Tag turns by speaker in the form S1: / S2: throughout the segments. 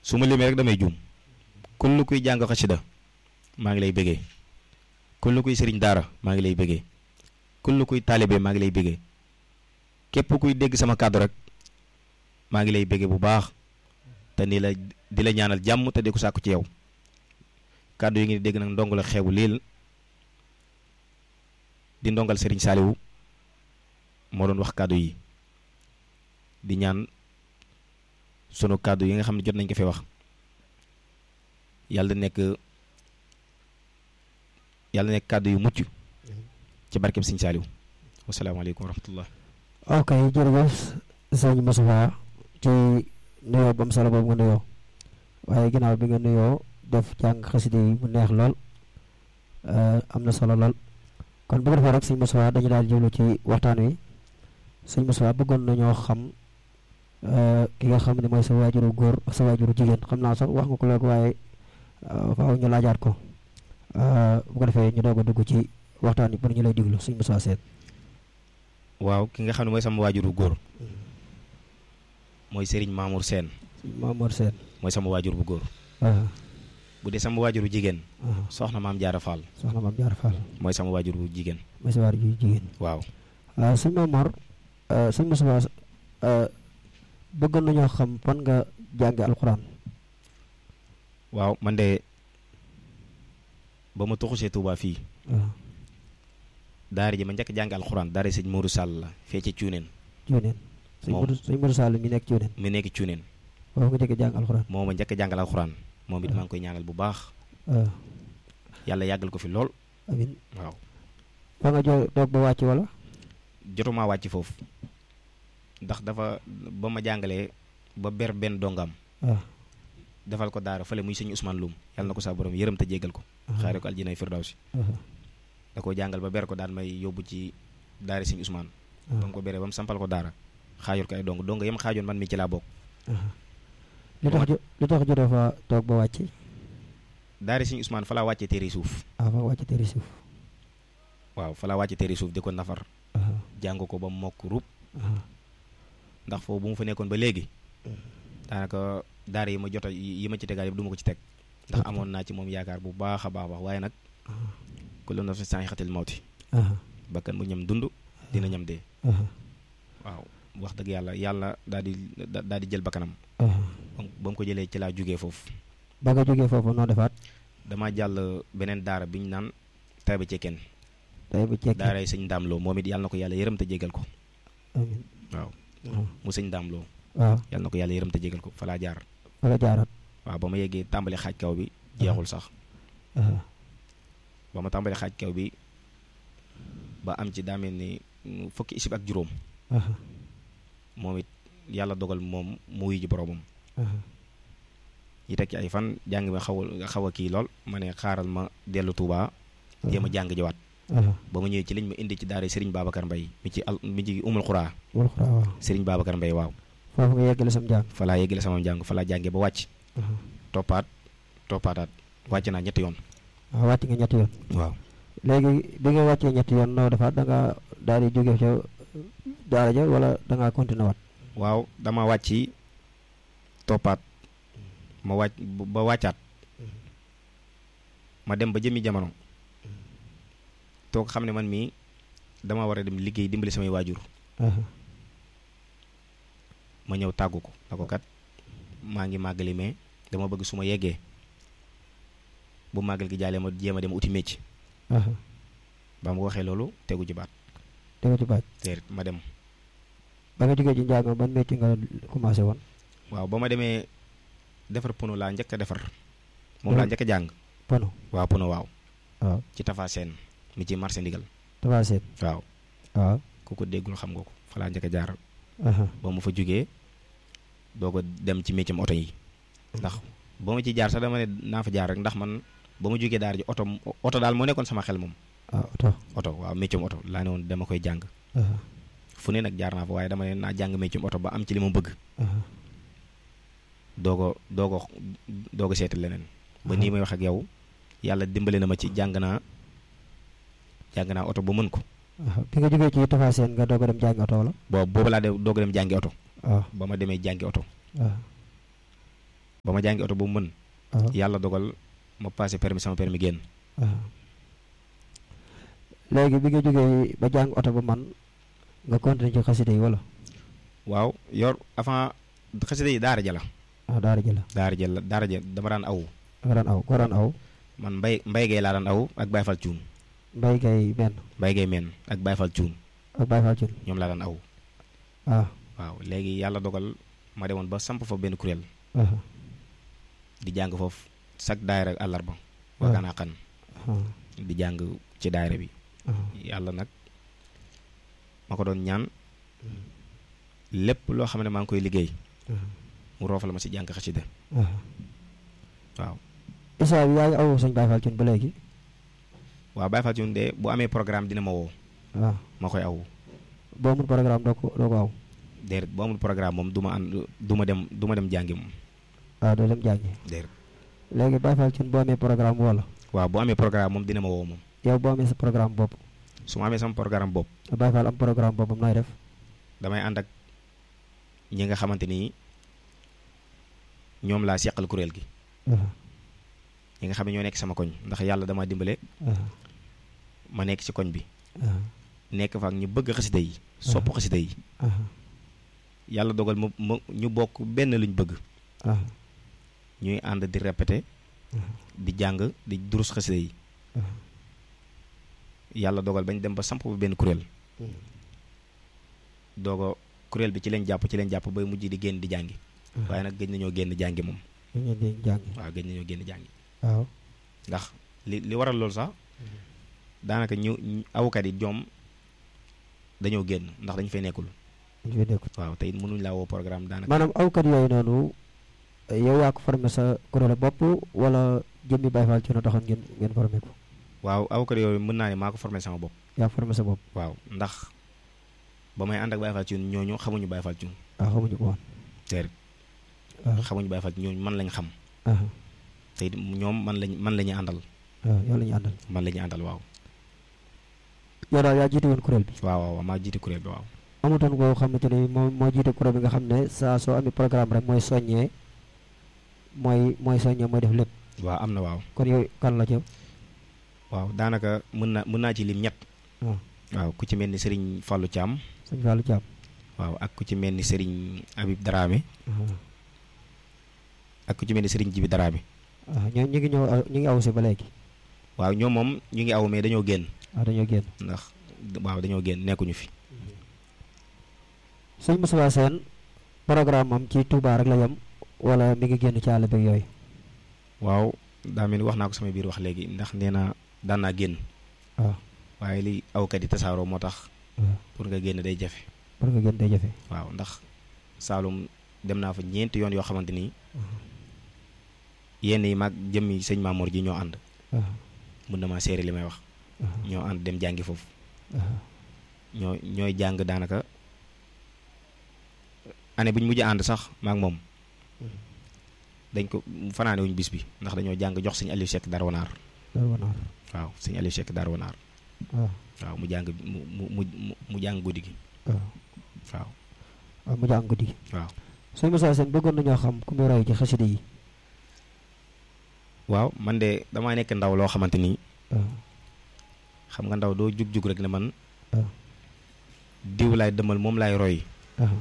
S1: su ma limee rek damay juum kullu kuy jàng xasida maa ngi lay bëggee kullu kuy sëriñ daara maa ngi lay bëggee kullu kuy taalibe maa ngi lay bëggee képp kuy dégg sama kàddu rek maa ngi lay bëggee bu baax te ni la di la ñaanal jàmm te di ko sàkku ci yow kàddu yi ngi dégg nag ndongo la xewu lii di ndongal sëriñ Saaliwu moo doon wax kàddu yi di ñaan sunu kàddu yi nga xam ne jot nañ ko fi wax yàlla nekk yàlla nekk kàddu yu mucc ci barkeb sëriñ Saaliwu wasalaamaaleykum wa rahmatullah
S2: ok jërëjëf sëñ Moustapha ci nuyoo ba mu solo boobu nga nuyoo waaye ginnaaw bi nga nuyoo def jàng xasida yi mu neex lool am na solo lool kon bu ko defee rek sëñ Moustapha dañu daal jublu ci waxtaan wi sëñ Moustapha bëggoon nañoo xam ki nga xam ne mooy sa waajuru góor ak sa waajuru jigéen xam naa sax wax nga ko léegi waaye faaw ñu laajaat ko bu ko defee ñu doog a dugg ci waxtaan wi pour ñu lay diglu sëñ Moustapha Sène
S1: waaw ki nga xam ne mooy sama waajuru góor mooy Serigne Mamour Sène
S2: Mamour Sène
S1: mooy sama waajur bu góor bu dee sama waajuru jigéen soxna maam Jaara Fall
S2: soxna maam Jaara Fall
S1: mooy sama waajur bu jigéen
S2: mooy sa waajur jigéen
S1: waaw
S2: sëñ Mamour sëñ Moustapha bëggoon nañoo xam fan nga jànge alxuraan
S1: waaw man de ba ma tuxusee Touba fii daara ji ma njëkk jàng alxuraan daara sëñ Mourou Sall la fee ci cuuneen
S2: cuuneen sëñ Mourou sëñ Mourou Sall mi nekk cuuneen
S1: mi nekk cuuneen
S2: waaw nga njëkk jàng alxuraan
S1: moo ma njëkk jàngal alxuraan moom it maa ngi koy ñaanal bu baax yàlla yàggal ko fi lool
S2: amin
S1: waaw
S2: fa nga jo toog ba wàcc wala
S1: jotuma wàcc foofu ndax dafa ba ma jàngalee ba ber benn dongam defal ko daara fële muy sëñ Ousmane Loum yàlla na ko saa borom yërëm te jéggal ko xaare ko aljinay firdawsi da koo jàngal ba ber ko daan may yóbbu ci daara sëñ Ousmane ba mu ko beree ba mu sampal ko daara xaajul ko ay dong dong yam xaajoon man mi ci laa bokk
S2: li tax li tax jotoo fa toog ba wàcc
S1: daara sëñ Ousmane fa laa wàccee téere suuf
S2: ah fa wàcc téere suuf
S1: waaw fa laa wàccee téere suuf di ko nafar jàng ko ba mokk rub ndax foofu bu mu fa nekkoon ba léegi daanaka daara yi ma jot yi ma ci tegaat yëpp du ma ko ci teg ndax amoon naa ci moom yaakaar bu baax a baax baax waaye nag kullu nafsin zaa'iqatul mawti bakkan mu ñam dund dina ñam dee waaw wax dëgg yàlla yàlla daal di daal di jël bakkanam ba mu ko jëlee ci laa jugee foofu
S2: ba nga jógee foofu noo defaat
S1: damaa jàll beneen daara bi ñu naan Taïba Cekkeen
S2: Taïba Cekkeen
S1: daara yi sëñ Daam Lo moom it yàlla na ko yàlla yërëm te jégal ko
S2: amiin
S1: waaw mu sëñ Daam Lo
S2: waaw
S1: yàlla na ko yàlla yërëm te jégal ko fa laa jaar
S2: fa la jaaraat
S1: waaw ba ma yeggee tàmbali xaaj kaw bi jeexul sax ba ma tàmbali xaaj kaw bi ba am ci daa mel ni fukki isib ak juróom moom it yàlla dogal moom mu wuyu ji boromam yi teg ci ay fan jàng mi xaw a xaw a kii lool ma ne xaaral ma dellu Touba jéem a jàng jiwaat ba ma ñëwee ci liñ ma indi ci daara Serigne Babacar Mbaye mi ci al mi ci umul xuraa
S2: umul xuraa waaw
S1: Serigne Babacar Mbaye waaw
S2: foofu nga yeggale sam jàng
S1: fa laa yeggale sama jàng fa laa jàngee ba wàcc toppaat toppaataat wàcc naa ñetti yoon
S2: waaw wàcc nga ñetti yoon
S1: waaw
S2: léegi bi nga wàccee ñetti yoon noo defaat da nga daal di jóge ca daara ja wala da ngaa continué waat
S1: waaw dama wàcc toppaat ma wàcc ba wàccaat ma dem ba jëmmi jamono toog xam ne man mii dama war a dem liggéey dimbali samay waajur ma ñëw tàggu ko na ko kat maa ngi màggali mais dama bëgg su ma yeggee bu màggal gi jaalee ma jéem a dem uti mécc ba mu waxee loolu tegu ci baat
S2: tegu ci baat
S1: teer ma dem
S2: ba nga jógee ci njàng ban métier nga commencé woon
S1: waaw ba ma demee defar pono laa njëkk a defar moom laa njëkk a jàng
S2: pono
S1: waaw pono waaw
S2: waaw
S1: ci Tafa Seen mi ci marché ndigal
S2: Tafa Seen
S1: waaw
S2: waaw
S1: ku ko déggul xam nga ko fa laa njëkk a jaar ba mu fa jógee doo ko dem ci métier oto yi ndax ba ma ci jaar sax dama ne naa fa jaar rek ndax man ba ma jógee daara ji oto oto daal moo nekkoon sama xel moom
S2: waaw oto
S1: oto waaw métier oto laa ne woon dama koy jàng fu ne nag jaar naa fa waaye dama ne naa jàng métier oto ba am ci li ma bëgg doo ko doo ko doo ko seeti leneen ba nii may wax ak yow yàlla dimbale na ma ci jàng naa jàng naa oto ba mën ko
S2: bi nga jógee ci Tafa Seen nga doog a dem jàngi oto wala
S1: boobu boobu laa de doog a dem jàngi oto
S2: waaw
S1: ba ma demee jàngi oto
S2: waaw
S1: ba ma jàngi oto ba mu mën
S2: waaw
S1: yàlla dogal ma passé permis sama permis génn
S2: waaw léegi bi nga jógee ba jàng oto ba man nga continuer ci xasida yi wala
S1: waaw yor avant xasida yi daara ja la
S2: ah daara ji la
S1: daara ja la daara ja dama daan aw
S2: nga daan aw koo daan aw
S1: man mbay mbay gay laa daan aw ak Baye Fall cuun
S2: mbay gay benn
S1: mbay gay men ak Baye Fall cuun
S2: ak Baye Fall Thioune
S1: ñoom laa daan aw
S2: ah
S1: waaw léegi yàlla dogal ma demoon ba samp fa benn kuréel
S2: ah
S1: di jàng foofu chaque daayira àllarba
S2: Ah.
S1: waaganaa xan
S2: ah
S1: di jàng ci daayira bi
S2: ah
S1: yàlla nag ma ko doon ñaan lépp loo xam ne maa ngi koy liggéey
S2: ah
S1: mu roofal ma si jàng xasida
S2: ah
S1: waaw
S2: Issa bi yaa ngi aw sëñ Baye Fall Thioune ba léegi
S1: waaw Baye Fall Thioune de bu amee programme dina ma woo
S2: waaw
S1: ma koy aw
S2: boo mun programme doo ko doo ko aw
S1: déedéet bu amul programme moom du ma ànd du ma dem du ma dem jàngi moom
S2: waaw doo dem jàngi
S1: déedéet
S2: léegi Baye Fall Thioune boo amee programme wala
S1: waaw bu amee programme moom dina ma woo moom
S2: yow boo amee sa programme bopp
S1: su ma amee sama programme bopp
S2: Baye Fall am programme boppam nooy def
S1: damay ànd ak ñi nga xamante ni ñoom laa seqal kuréel gi
S2: ah
S1: ñi nga xam ne ñoo nekk sama koñ ndax yàlla dama dimbale
S2: ah
S1: ma nekk ci koñ bi
S2: ah
S1: nekk fa ak ñu bëgg xasida yi sopp xasida yi
S2: ah
S1: yàlla dogal ma ma ñu bokk benn luñ bëgg
S2: ah
S1: ñuy ànd di répété
S2: ah
S1: di jàng di durus xasida yi
S2: ah
S1: yàlla dogal bañ dem ba samp ba benn kuréel doogo kuréel bi ci leen jàpp ci leen jàpp bay mujj di génn di jàngi waaye nag gëj nañoo génn jàngi moom
S2: ñu ngeen di jàngi
S1: waaw gëj nañoo génn jàngi
S2: waaw
S1: ndax li li waral loolu sax daanaka ñu ñu- awkat yi ñoom dañoo génn ndax dañu fay nekkul
S2: ñu fi nekkul
S1: waaw te it mënuñ laa woo programme daanaka
S2: maanaam awkat yooyu noonu yow yaa ko formé sa kuréel bopp wala jëmmi Baye Fall Thioune taxoon ngeen ngeen formé ko
S1: waaw awkat yooyu mën naa ne maa ko formé sama bopp
S2: yaa formé sa bopp
S1: waaw ndax ba may ànd ak Baye Fall Thioune ñooñu xamuñu Baye Fall Thioune
S2: waaw xamuñu ko woon
S1: déedéet
S2: waaw
S1: xamuñu Baye Fall ñooñu man lañ xam
S2: ah
S1: te it ñoom man lañ man la ñuy àndal
S2: waaw yow la ñu àndal
S1: man la ñuy àndal waaw
S2: yow daal yaa jiite woon kuréel bi
S1: waaw waaw maa jiite kuréel bi waaw
S2: amutoon koo xamante ni moo moo jiite kuréel bi nga xam ne saa soo amee programme rek mooy soññee mooy mooy soññee mooy def lépp
S1: waaw am na waaw
S2: kon yow kan la ci
S1: waaw daanaka mën na mën naa ci lim ñett
S2: waaw
S1: waaw ku ci mel ni Serigne Fallou Thiam
S2: sëñ Fallou Thiam
S1: waaw ak ku ci mel ni Serigne Habib Dramé ak ku ci mel ni Serigne Jibi Dramé
S2: waaw ñoo ñu ngi ñëw aw- ñu ngi aw si ba léegi
S1: waaw ñoom moom ñu ngi aw mais dañoo génn
S2: waaw dañoo génn
S1: ndax waaw dañoo génn nekkuñu fi
S2: sëñ Moussa Sène programme am ci Touba rek la yem wala mi ngi génn ci àll beeg yooyu
S1: waaw daa mel ni wax naa ko sama biir wax léegi ndax nee na daan naa génn
S2: waaw
S1: waaye li awkat yi tasaaroo moo tax
S2: waaw
S1: pour nga génn day jafe
S2: pour nga génn day jafe
S1: waaw ndax Saalum dem naa fa ñeenti yoon yoo xamante ni yenn yi mag jëmmi sëñ Mamour ji ñoo ànd
S2: waaw
S1: mun na maa seere li may wax
S2: waaw
S1: ñoo ànd dem jàngi foofu
S2: waaw
S1: ñoo ñooy jàng daanaka année bu ñu mujj ànd sax maak moom dañ ko fanaane wuñ bis bi ndax dañoo jàng jox sëñ Aliou Seck Darou Naar
S2: loolu wanaar
S1: waaw sëñ Aliou Seck Darou Naar
S2: waaw
S1: waaw mu jàng mu mu mu mu jàng guddi gi
S2: waaw
S1: waaw
S2: waaw mu jàng guddi
S1: waaw
S2: sëñ Moussa Sène bëggoon nañoo xam ku muy roy ci xasida yi
S1: waaw man de damaa nekk ndaw loo xamante ni
S2: waaw
S1: xam nga ndaw doo jug-jug rek ne man
S2: waaw
S1: diw laay dëmal moom laay roy
S2: waaw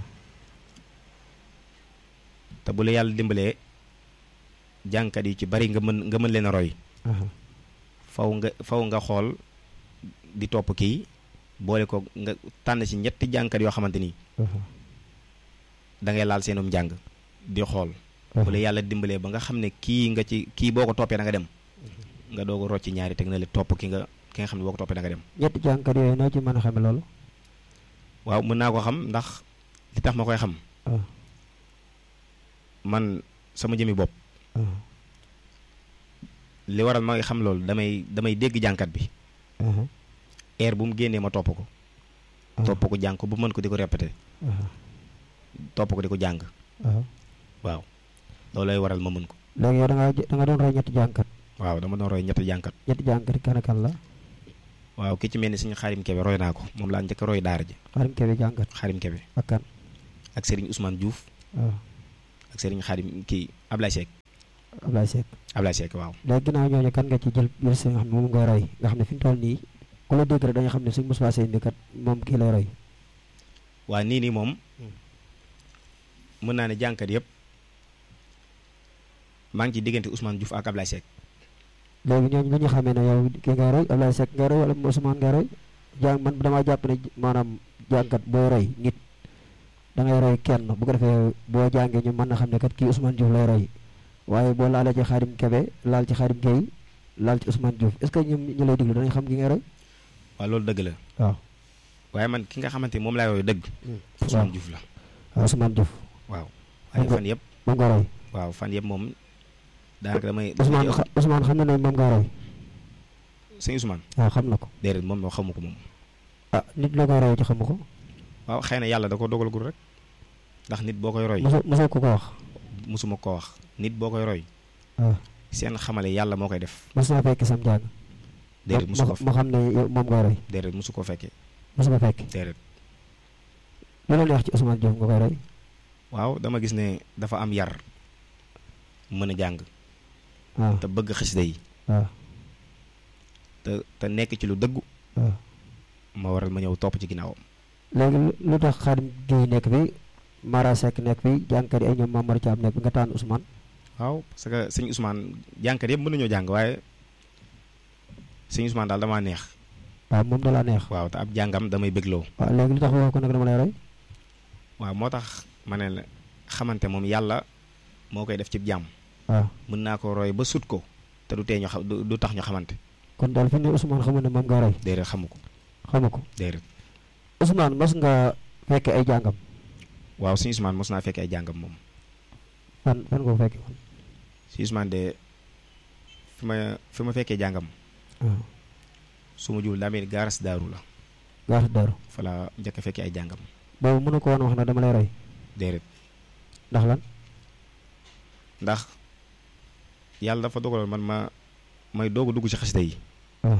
S1: te bu la yàlla dimbalee jàngkat yi ci bari nga mën nga mën leen a roy
S2: waaw
S1: faw nga faw nga xool di topp kii boole ko nga tànn ci ñetti jàngkat yoo xamante ni
S2: waaw
S1: da ngay laal seenum njàng di xool
S2: waaw
S1: bu la yàlla dimbalee ba nga xam ne kii nga ci kii boo ko toppee da nga dem nga doog a rocc ñaari teg na le topp ki nga ki nga xam ne boo ko toppee da nga dem
S2: ñetti jàngkat yooyu noo ci mën a xame loolu
S1: waaw mën naa ko xam ndax li tax ma koy xam
S2: waaw
S1: man sama jëmi bopp
S2: waaw
S1: li waral ma xam loolu damay damay dégg jàngkat bi
S2: waaw
S1: air bu mu génnee ma topp ko
S2: waaw
S1: topp ko jàng ko bu mën ko di ko répété
S2: waaw
S1: topp ko di ko jàng
S2: waaw
S1: waaw loolu lay waral ma mën ko
S2: léegi yow da nga da nga doon roy ñetti jàngkat
S1: waaw dama doon roy ñetti jàngkat
S2: ñetti jàngkat yi kan ak kan la
S1: waaw ki ci mel ni suñu xaarim kebe roy naa ko moom laa njëkk a roy daara ji
S2: xaarim kebe jàngkat
S1: xaarim kebe
S2: ak kan
S1: ak Serigne Ousmane Diouf
S2: waaw
S1: ak Serigne xaarim kii Ablaye Seck
S2: Ablaye Seck
S1: Ablaye Seck waaw
S2: léegi ginnaaw ñooñu kan nga ci jël jël si nga xam ne moom ngay roy nga xam ne fi mu toll nii ku la dégg rek dañu xam ne suñ Moustapha Seye bi kat moom kii lay roy
S1: waa nii nii moom mën naa ne jànkat yëpp maa ngi ci diggante Ousmane Diouf ak Ablaye Seck
S2: léegi ñooñu lu ñu xamee ne yow kii ngay roy Ablaye Seck ngay roy wala Ousmane ngay roy jàng man damaa jàpp ne maanaam jànkat boo roy nit da ngay roy kenn bu ko defee boo jàngee ñu mën na xam ne kat kii Ousmane Diouf lay roy waaye boo laalee ci Xaadim Kebe laal ci Xaadim Gueye laal ci Ousmane Diouf est-ce que ñoom ñu lay déglu danañ xam ki ngay roy
S1: waaw loolu dëgg la
S2: waaw
S1: waaye man ki nga xamante ni moom laay roy dëgg Ousmane Diouf la
S2: waaw Ousmane Diouf
S1: waaw waaye fan yëpp
S2: moom nga roy
S1: waaw fan yëpp moom daanaka damay
S2: Ousmane Ousmane xam na ne moom nga roy
S1: sëñ Ousmane
S2: waaw xam na ko
S1: déedéet moom moo xamu ko moom
S2: ah nit la koy roy ci xamu ko
S1: waaw xëy na yàlla da ko dogalagul rek ndax nit boo koy roy
S2: mosoo mosoo ko ko wax
S1: mosuma ko wax nit boo koy roy
S2: waaw
S1: seen xamale yàlla moo koy def
S2: mos naa fekk sam jàng
S1: déedéet mosu ko
S2: ma xam ne yow moom nga roy
S1: déedéet mosu ko fekkee
S2: mosu ko fekk
S1: déedéet
S2: lu la neex ci Ousmane Diouf nga koy roy
S1: waaw dama gis ne dafa am yar mën a jàng
S2: waaw
S1: te bëgg xasida yi
S2: waaw
S1: te te nekk ci lu dëggu
S2: waaw
S1: ma waral ma ñëw topp ci ginnaawam
S2: léegi lu tax Xaadim Gueye nekk fi Mara Seck nekk fi jàngkat yi ay ñoom Mamadou Thiam nekk fi nga tànn Ousmane
S1: waaw parce que sëñ Ousmane jàngkat yëpp mën nañoo jàng waaye sëñ Ousmane daal damaa neex
S2: waaw moom da laa neex
S1: waaw te ab jàngam damay bégloo
S2: waaw léegi lu tax waxoo ko nag dama lay roy
S1: waaw moo tax ma ne la xamante moom yàlla moo koy def ci jàmm
S2: waaw
S1: mën naa ko roy ba sut ko te du tee ñu xam du tax ñu xamante
S2: kon daal fi ne Ousmane xamul ne moom nga roy
S1: déedéet xamu ko
S2: xamu ko
S1: déedéet
S2: Ousmane mas nga fekke ay jàngam
S1: waaw sëñ Ousmane mos naa fekkee ay jàngam moom
S2: fan fan nga ko fekke woon
S1: si Ousmane de fi ma fi ma fekkee jàngam
S2: waaw
S1: su ma juul daa mel ni gaaras daaru la
S2: gaata daru
S1: fa la njëkk a fekkee ay jàngam
S2: boobu mënu ko woon wax na dama lay roy
S1: déedéet
S2: ndax lan
S1: ndax yàlla dafa dogaloon man ma may doog a dugg ci xasida yi
S2: waaw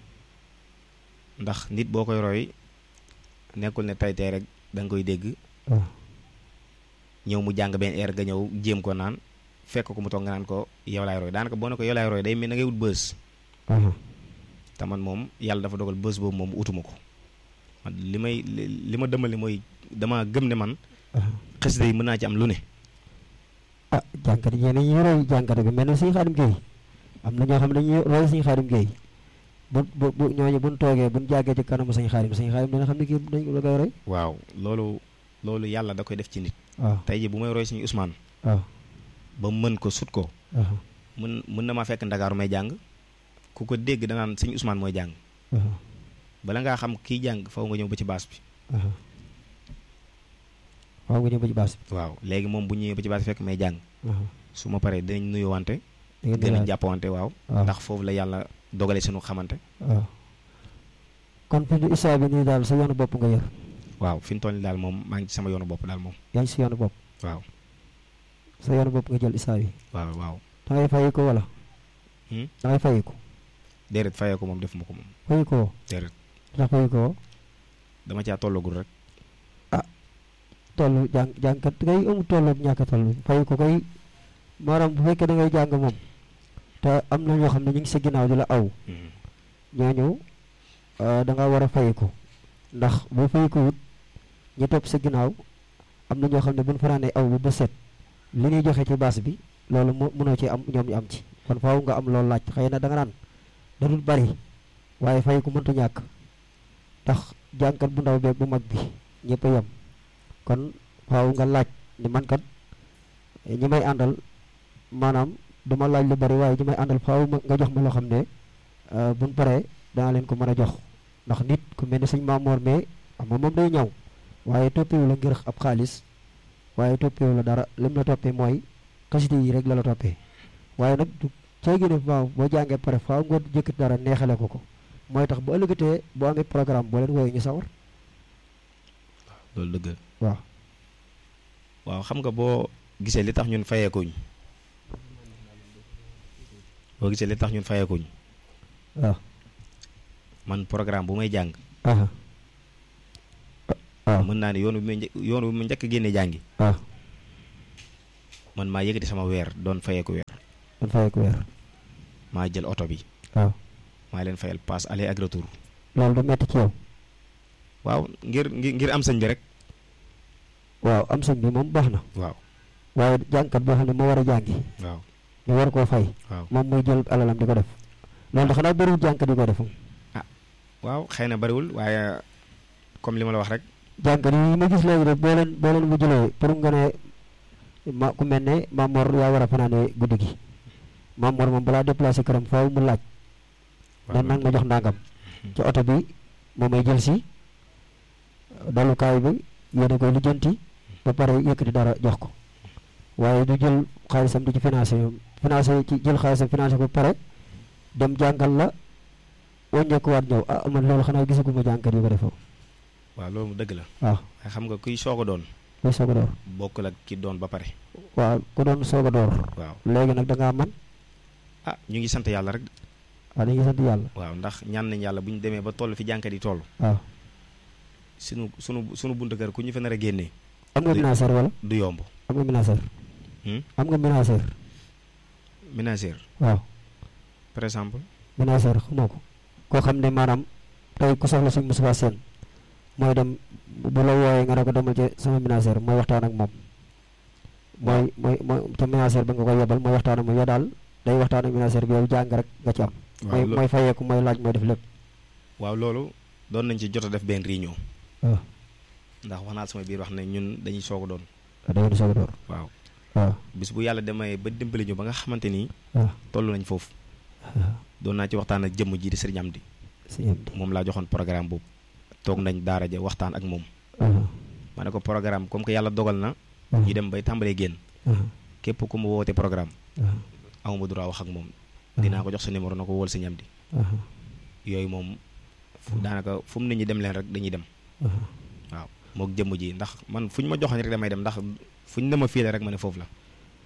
S1: ndax nit boo koy roy nekkul ne tey tey rek da nga koy dégg
S2: waaw
S1: ñëw mu jàng benn air nga ñëw jéem ko naan fekk ko mu toog nga naan ko yow laay roy daanaka boo ne ko yow laay roy day mel na ngay wut bës
S2: waaw
S1: te man moom yàlla dafa dogal bës boobu moom utuma ko man li may li ma dëmali mooy dama gëm ne man
S2: waaw
S1: xasida yi mën naa ci am lu ne
S2: ah jànkat yi ñeneen ñi roy jànkat bi mel na suñu Xaadim Gueye am na ñoo xam ne dañuy roy suñu Xaadim Gueye bu bu bu ñooñu buñ toogee buñ jàggee ci kanamu suñu Xaadim suñu Xaadim dana xam ne kii dañ la koy roy
S1: waaw loolu loolu yàlla da koy def ci nit
S2: waaw
S1: tey ji bu may roy suñu Ousmane
S2: waaw
S1: ba mën ko sut ko
S2: waaw
S1: mën mën na maa fekk ndakaaru may jàng ku ko dégg danaan suñu Ousmane mooy jàng
S2: waaw
S1: bala ngaa xam kii jàng faw nga ñëw ba ci baas bi
S2: waaw waaw nga ñëw ba ci baas bi
S1: waaw léegi moom bu ñëwee ba ci baas bi fekk may jàng
S2: waaw
S1: su ma paree dinañ nuyuwante
S2: da ngeen di
S1: gën a
S2: laaj
S1: jàppawante waaw
S2: waaw
S1: ndax foofu la yàlla dogale suñu xamante
S2: waaw kon fi mu isaa bi nii daal sa yoonu bopp nga yor
S1: waaw fi mu toll nii daal moom maa ngi ci sama yoonu bopp daal moom
S2: yaa ngi si yoonu bopp
S1: waaw
S2: sa yoonu bopp nga jël isaa bi
S1: waaw waaw
S2: da ngay fayi ko wala
S1: Hmm?
S2: da ngay fayi ko
S1: déedéet fayee ko moom defuma ko moom
S2: fayi ko
S1: déedéet
S2: ndax fayi ko
S1: dama caa tollagul rek
S2: toll jàng jàngkat ngay amul toll ak ñàkk a toll fayi ko koy maanaam bu fekkee da ngay jàng moom te am na ñoo xam ne ñu ngi sa ginnaaw di la aw
S1: Mhm.
S2: ñooñu da nga war a fay ko ndax boo fay ko wut ñi topp sa ginnaaw am na ñoo xam ne buñ fanaanee aw bu ba set li ñuy joxe ci baas bi loolu mu mënoo ci am ñoom ñu am ci kon faaw nga am loolu laaj xëy na da nga naan da dul bari waaye fay ko mënta ñàkk ndax jàngkat bu ndaw beeg bu mag bi ñëpp a yem kon faaw nga laaj ni man kat ñi may àndal maanaam duma laaj lu bari waaye ñi may àndal faaw ma nga jox ma loo xam ne buñ paree dana leen ko mën a jox ndax nit ku mel ni sëñ Maamoor mais xam nga moom day ñaw waaye toppewu la ngir ab xaalis waaye toppewu la dara lim la toppee mooy xasida yi rek la la toppee waaye nag du cay gën a waaw boo jàngee pare faaw nga jëkkat dara neexale ko ko mooy tax bu ëllëgatee boo amee programme boo leen wooyu ñu sawar
S1: loolu dëgg la
S2: waaw
S1: waaw xam nga boo gisee li tax ñun fayeekuñ boo gisee li tax ñun fayeekuñ
S2: waaw
S1: man programme bu may jàng
S2: aha waaw
S1: mën naa ne yoon bi may njëkk yoon bi ma njëkk a génne jàngi
S2: waaw
S1: man maa yëkkati sama weer doon fayeeku weer
S2: doon fayeeku weer
S1: maa jël oto bi
S2: waaw
S1: maa leen fayal passe aller ak retour
S2: loolu du metti ci yow
S1: waaw ngir ngir ngir am sëñ bi rek
S2: waaw am sëñ bi moom baax na
S1: waaw
S2: waaye jàngkat boo xam ne moo war a jàngi
S1: waaw
S2: ñu war koo fay
S1: waaw
S2: moom muy jël alalam di ko def loolu da xanaa bëriwul jàngkat yi ko def
S1: waaw xëy na bariwul waaye comme li ma la wax rek
S2: jàngkat yi ma gis léegi rek boo leen boo leen mujjulee pour nga ne ma ku mel ne Mamor yaa war a fanaane guddi gi Mamor moom balaa déplacé këram faaw mu laaj dan nag ma jox ndàngam ci oto bi moo may jël si dalukaay bi yéene koy lijjanti ba pare yëkkati dara jox ko waaye du jël xaalisam di ci financé financé ci jël xaalisam financé ko pare dem jàngal la wàññeekuwaat ñëw ah man loolu xanaa gisaguma jàngkat yi ko defoo
S1: waaw loolu mu dëgg la
S2: waaw
S1: waaye xam nga kuy soog a doon
S2: kuy soog a door
S1: bokkul ak ki doon ba pare
S2: waaw ku doon soog a door
S1: waaw
S2: léegi nag da ngaa man
S1: ah ñu ngi sant yàlla rek
S2: waaw dañuy sant yàlla
S1: waaw ndax ñaan nañ yàlla bu ñu demee ba toll fi jànkat yi toll
S2: waaw
S1: sunu sunu sunu buntu kër ku ñu fa nar a génnee
S2: am nga ménagère wala
S1: du yomb
S2: am nga ménagère
S1: Hmm?
S2: am nga ménagère
S1: ménagère
S2: waaw
S1: par exemple
S2: ménagère xamoo ko koo xam ne maanaam tey ku soxla suñ Moustapha Sène mooy dem bu la wooyee nga ne ko demal ci sama ménagère mooy waxtaan ak moom mooy mooy mooy ca ménagère ba nga koy yebal mooy waxtaan ak moom yow daal day waxtaan ak ménagère bi yow jàng rek nga ci am mooy
S1: waaw lo-
S2: mooy fayeeku mooy laaj mooy def lépp
S1: waaw loolu doon nañ ci jot a def benn réunion
S2: waaw
S1: ndax wax naa sama biir wax ne ñun dañuy soog a doon
S2: da ngeen di soog a door
S1: waaw
S2: waaw
S1: bis bu yàlla demee ba dimbali ñu ba nga xamante ni
S2: waaw
S1: toll nañ foofu
S2: waaw
S1: doon naa ci waxtaan ak jëmm ji di sëriñ Amdi
S2: si am di
S1: moom laa joxoon programme boobu toog nañ daara ja waxtaan ak moom
S2: waaw
S1: ma ne ko programme comme que yàlla dogal na
S2: waaw
S1: ñu dem bay tàmbalee génn
S2: waaw
S1: képp ku mu woote programme
S2: waaw
S1: amuma droit wax ak moom dinaa ko jox sa numéro na ko wol sëriñ Amdi
S2: waaw
S1: yooyu moom fu daanaka fu mu nit ñi dem leen rek dañuy dem
S2: waaw
S1: waaw mook jëmm ji ndax man fu ñu ma joxoon rek damay dem ndax fu ñu ne ma fii la rek ma ne foofu la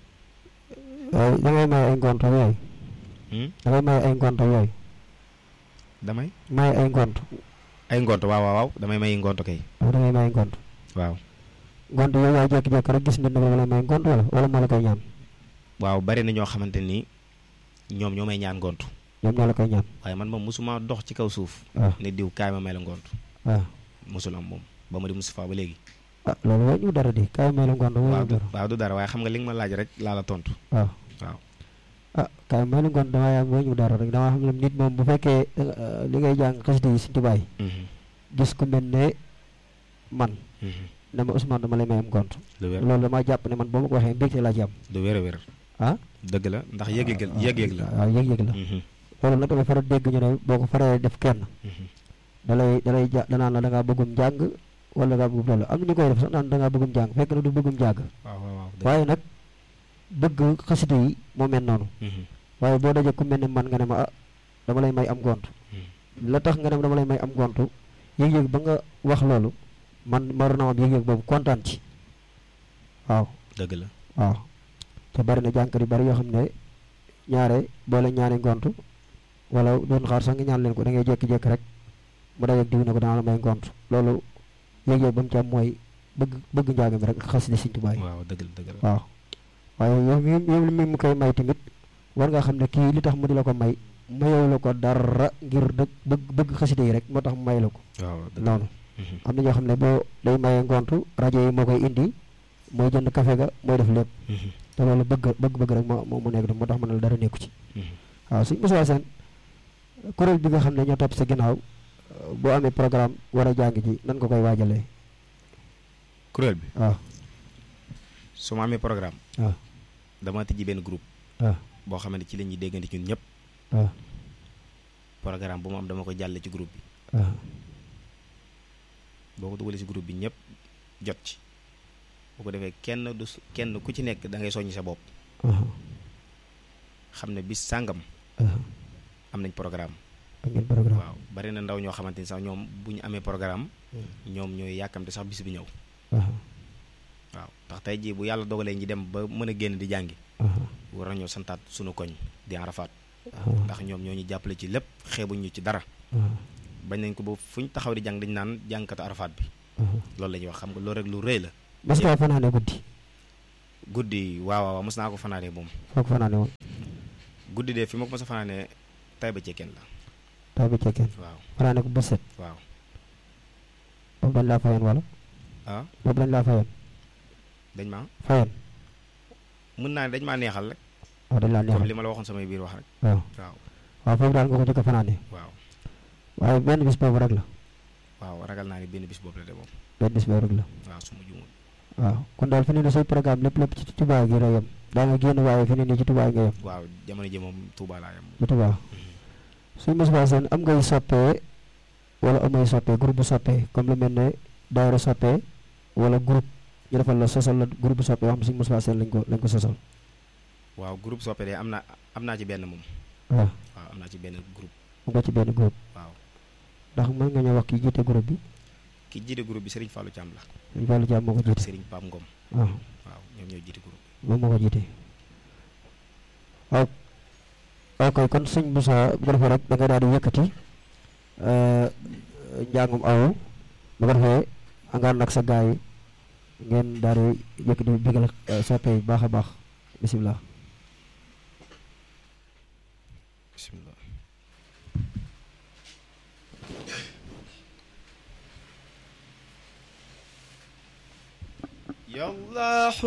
S2: waaw da ngay may ay ngont ak yooyu
S1: Hmm?
S2: da ngay may ay ngont ak yooyu
S1: damay
S2: may ay ngont
S1: ay ngont waaw waaw waaw damay may ngont kay
S2: waaw da ngay may ngont
S1: waaw
S2: ngont yow yaay jékki-jékki rek gis nit ne wala may ngont wala wala moo la koy ñaan
S1: waaw bari na ñoo xamante ni ñoom ñoo may ñaan ngont
S2: ñoom ñoo la koy ñaan
S1: waaye man moom mosuma dox ci kaw suuf
S2: waaw
S1: ne diw kaay ma may la ngont
S2: waaw
S1: mosul am moom ba ma di Moustapha ba léegi
S2: ah loolu woo ñu dara di kaay may la ngont woo
S1: waaw
S2: ñu
S1: du
S2: dara
S1: waaw du dara waaye xam nga li nga ma laaj rek laa la tontu
S2: waaw
S1: waaw
S2: ah kaay may la ngont damaa yàgg woo ñu dara rek damaa xam ne nit moom bu fekkee eh, li ngay jàng xasida yi Sëñ Tuubaa yi
S1: Mhm,
S2: gis ku mel ne man
S1: mhm.
S2: ne ma Ousmane dama lay may am ngont
S1: lu wér
S2: loolu damaa jàpp ne man boo ma ko waxee mbégte laa ci am
S1: lu wér a wér
S2: ah
S1: dëgg la ndax yëg-yëg la yëg-yëg la
S2: waaw yëg-yëg la
S1: Mhm,
S2: loolu nag damay faral dégg ñu ne boo ko faree def kenn
S1: mhm.
S2: dalay dalay ja danaan la da ngaa bëggum jàng wala da ngaa bëggum loolu am na ñu koy def sax naan da ngaa bëggum jàng fekk na du bëggum jàng
S1: waaw waaw waaw dëgg.
S2: waaye nag bëgg xasida yi moo mel noonu
S1: Mhm,
S2: waaye boo dajee ku mel ne man nga ne ma ah dama lay may am gont
S1: mhm.
S2: la tax nga ne dama lay may am gont yëg-yëg ba nga wax loolu man mar na am yëg-yëg boobu kontaan ci waaw
S1: dëgg la
S2: waaw te bari na jànkat yu bari yoo xam ne ñaare boo leen ñaanee ngont wala doon xaar sax nga ñaan leen ko da ngay jékki-jékki rek mu dajeeg diw ne ko dana la may ngont loolu yëg-yëg ba mu ci am mooy bëgg bëgg njàng mi rek xasida Sëñ Tuubaa yi
S1: waaw dëgg la dëgg la
S2: waaw waaye yow mi yow mi mu koy may tamit war nga xam ne kii li tax mu di la ko may mayewu la ko dara ngir dëgg bëgg bëgg xasida yi rek moo tax mu may la ko
S1: waaw dëgg la
S2: noonu
S1: Mhm,
S2: am na ñoo xam ne boo day maye ngontu rajo yi moo koy indi mooy jënd café ga mooy def lépp
S1: mhm,
S2: te loolu bëgg bëgg-bëgg rek moo moo mu nekk moo tax ma ne la dara nekku ci
S1: mhm.
S2: waaw suñ mosuwaa seen kuréel bi nga xam ne ñoo topp sa ginnaaw euh, boo amee programme war a jàng ji nan nga koy waajalee
S1: kuréel bi
S2: waaw
S1: su ma amee programme
S2: waaw
S1: dama tijji benn groupe
S2: waaw
S1: boo xamante ci la ñuy déggante ñun ñëpp
S2: waaw
S1: programme bu mu am dama ko jàlle ci groupe bi
S2: waaw
S1: boo ko dugalee ci groupe bi ñëpp jot ci bu ko defee kenn du s- kenn ku ci nekk da ngay soññ sa bopp
S2: waaw
S1: xam ne bis sàngam
S2: waaw
S1: am nañ programme
S2: am ngeen programme
S1: waaw bari na ndaw ñoo xamante ni sax ñoom bu ñu amee programme ñoom ñooy yàkkamte sax bis bi ñëw
S2: waaw
S1: waaw ndax tey jii bu yàlla dogalee ñi dem ba mën a génn di jàngi
S2: waaw
S1: war nañoo santaat sunu koñ di Arafat
S2: waaw
S1: ndax ñoom ñoo ñu jàppale ci lépp xeebuñ ñu ci dara
S2: waaw
S1: bañ nañ ko ba fu ñu taxaw di jàng dañu naan jàngkatu Arafat bi
S2: waaw
S1: loolu la ñuy wax xam nga loolu rek lu rëy la
S2: mas ngaa fanaane guddi
S1: guddi waaw waaw mos naa ko fanaanee moom
S2: foo ko fanaane woon
S1: guddi de fi ma ko mos a fanaanee tay ba cekkeen la
S2: taw bi cekkeen
S1: waaw
S2: fanaane ko bët set
S1: waaw
S2: boobu dañ laa fayoon wala
S1: ah
S2: boobu dañ laa fayoon
S1: dañ ma
S2: fayoon
S1: mën naa ne dañ maa neexal rek
S2: waaw dañ laa
S1: comme
S2: neexal
S1: li ma la waxoon samay biir wax rek
S2: waaw
S1: waaw
S2: waaw foofu daal nga ko jëkk a fanaane
S1: waaw
S2: waaye benn bis boobu rek la
S1: waaw ragal naa ni benn bis boobu la de moom
S2: benn bis boobu rek la
S1: waaw su ma juumul
S2: waaw kon daal fi ne nii say programme lépp lépp ci Touba gi la yem daa nga génn waaye fi ne nii ci Touba nga yem
S1: waaw jamono ji moom Touba laa yam
S2: ci Touba suñ Moustapha Sène am ngay soppee wala amay soppee groupe bu soppee comme lu mel ne daayira soppee wala groupe ñu defal la sosal la groupe bu soppee wax xam suñ Moustapha Sène lañ ko lañ ko sosal
S1: waaw groupe soppe de am na am naa ci benn moom
S2: waaw
S1: waaw am naa ci benn groupe
S2: am nga ci benn groupe
S1: waaw
S2: ndax mën nga ñëw wax ki jiite groupe bi
S1: ki jiite groupe bi Serigne Fallou Thiam la
S2: suñ Fallou Diam moo ko
S1: ak
S2: jiite
S1: Serigne Pape Ngom
S2: waaw
S1: waaw ñoom ñooy jiite groupe
S2: moom moo ko jiite waaw ok kon sëñ Moussa bu ko defee rek da nga daal di yëkkati njàngum awu bu ko defee angaan nag sa gaay yi ngeen daal di yëkkati bigal soppe yi baax a baax bisimilah
S1: bismillah يالله